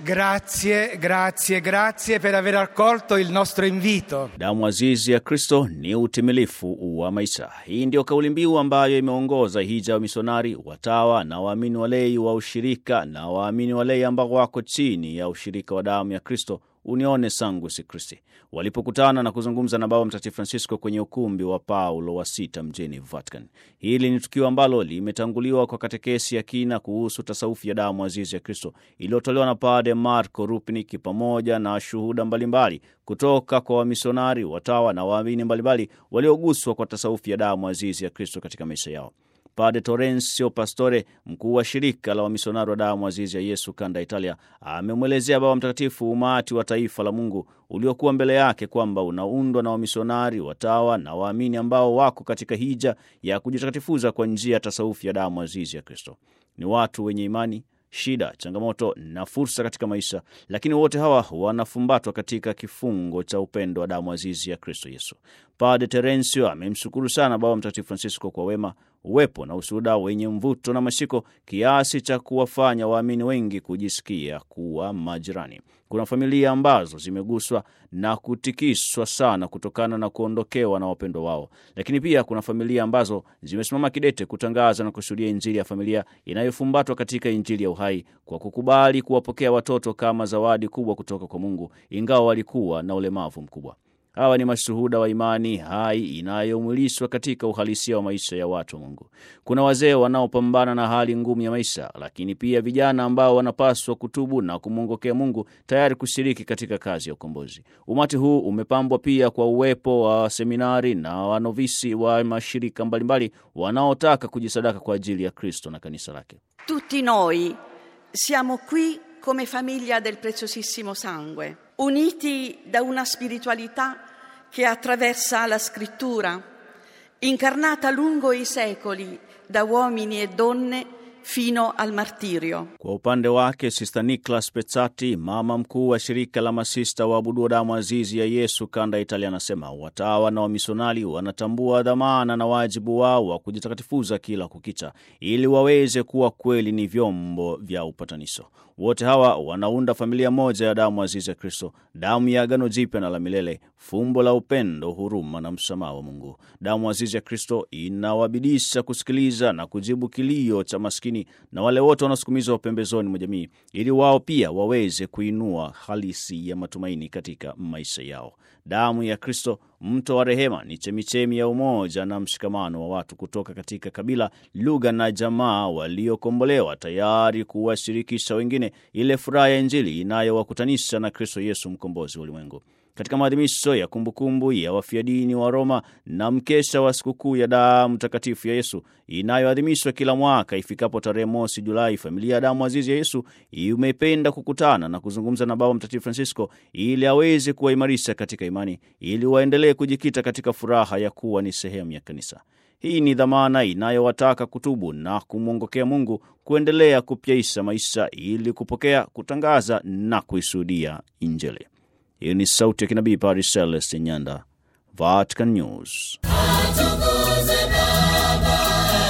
Grazie, grazie, grazie per aver accolto il nostro invito. Damu azizi ya Kristo ni utimilifu wa maisha. Hii ndio kauli mbiu ambayo imeongoza hija wa misionari, watawa na waamini walei wa ushirika na waamini walei ambao wako chini ya ushirika wa damu ya Kristo Unione Sanguis Christi walipokutana na kuzungumza na Baba Mtakatifu Francisco kwenye ukumbi wa Paulo wa sita mjini Vatican. Hili ni tukio ambalo limetanguliwa kwa katekesi ya kina kuhusu tasaufi ya damu azizi ya Kristo iliyotolewa na Pade Marco Rupniki pamoja na shuhuda mbalimbali kutoka kwa wamisionari, watawa na waamini mbalimbali walioguswa kwa tasaufi ya damu azizi ya Kristo katika maisha yao. Pade Torensio Pastore, mkuu wa shirika la wamisionari wa damu azizi ya Yesu kanda Italia, amemwelezea Baba Mtakatifu umati wa taifa la Mungu uliokuwa mbele yake kwamba unaundwa na wamisionari, watawa na waamini ambao wako katika hija ya kujitakatifuza kwa njia ya tasaufi ya damu azizi ya Kristo. Ni watu wenye imani shida, changamoto na fursa katika maisha, lakini wote hawa wanafumbatwa katika kifungo cha upendo wa damu azizi ya Kristo Yesu. Padre Terensio amemshukuru sana Baba Mtakatifu Francisco kwa wema, uwepo na ushuhuda wenye mvuto na mashiko kiasi cha kuwafanya waamini wengi kujisikia kuwa majirani. Kuna familia ambazo zimeguswa na kutikiswa sana kutokana na kuondokewa na wapendo wao, lakini pia kuna familia ambazo zimesimama kidete kutangaza na kushuhudia Injili ya familia inayofumbatwa katika Injili ya uhai kwa kukubali kuwapokea watoto kama zawadi kubwa kutoka kwa Mungu, ingawa walikuwa na ulemavu mkubwa. Hawa ni mashuhuda wa imani hai inayomwilishwa katika uhalisia wa maisha ya watu wa Mungu. Kuna wazee wanaopambana na hali ngumu ya maisha, lakini pia vijana ambao wanapaswa kutubu na kumwongokea Mungu, tayari kushiriki katika kazi ya ukombozi. Umati huu umepambwa pia kwa uwepo wa seminari na wanovisi wa mashirika mbalimbali wanaotaka kujisadaka kwa ajili ya Kristo na kanisa lake. Tutti noi siamo qui come famiglia del preziosissimo sangue, uniti da una spiritualità che attraversa la scrittura, incarnata lungo i secoli da uomini e donne fino al martirio. Kwa upande wake Sista Niklas Petsati, mama mkuu wa shirika la masista waabudu damu azizi ya Yesu kanda ya Italia, anasema watawa na wamisionari wanatambua dhamana na wajibu wao wa kujitakatifuza kila kukicha ili waweze kuwa kweli ni vyombo vya upatanisho. Wote hawa wanaunda familia moja ya damu azizi ya Kristo, damu ya agano jipya na la milele, fumbo la upendo, huruma na msamaha wa Mungu. Damu azizi ya Kristo inawabidisha kusikiliza na kujibu kilio cha maskini na wale wote wanaosukumizwa pembezoni mwa jamii, ili wao pia waweze kuinua halisi ya matumaini katika maisha yao. Damu ya Kristo, mto wa rehema, ni chemichemi ya umoja na mshikamano wa watu kutoka katika kabila, lugha na jamaa waliokombolewa, tayari kuwashirikisha wengine ile furaha ya Injili inayowakutanisha na Kristo Yesu, mkombozi wa ulimwengu. Katika maadhimisho ya kumbukumbu ya wafia dini wa Roma na mkesha wa sikukuu ya damu takatifu ya Yesu inayoadhimishwa kila mwaka ifikapo tarehe mosi Julai, familia ya damu azizi ya Yesu imependa kukutana na kuzungumza na Baba Mtakatifu Francisco ili aweze kuwaimarisha katika imani, ili waendelee kujikita katika furaha ya kuwa ni sehemu ya kanisa. Hii ni dhamana inayowataka kutubu na kumwongokea Mungu, kuendelea kupyaisha maisha ili kupokea, kutangaza na kuishuhudia Injili. Hiyo ni sauti ya kinabii Padre Celeste Nyanda, Vatican News. Atukuzwe Baba,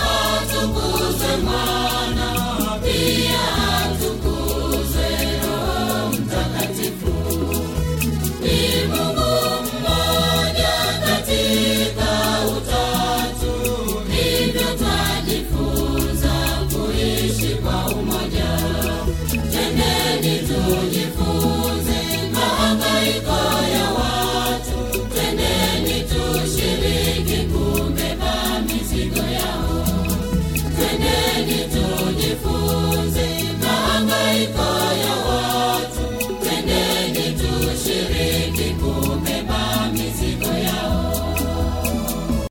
atukuzwe Mwana, pia atukuzwe Roho Mtakatifu. Ni Mungu mmoja katika Utatu, hivyo twajifunza kuishi kwa umoja. Twendeni tujifunze mahangaiko ya watu, twendeni tushiriki kubeba mizigo yao. Twendeni tujifunze mahangaiko ya watu, twendeni tushiriki kubeba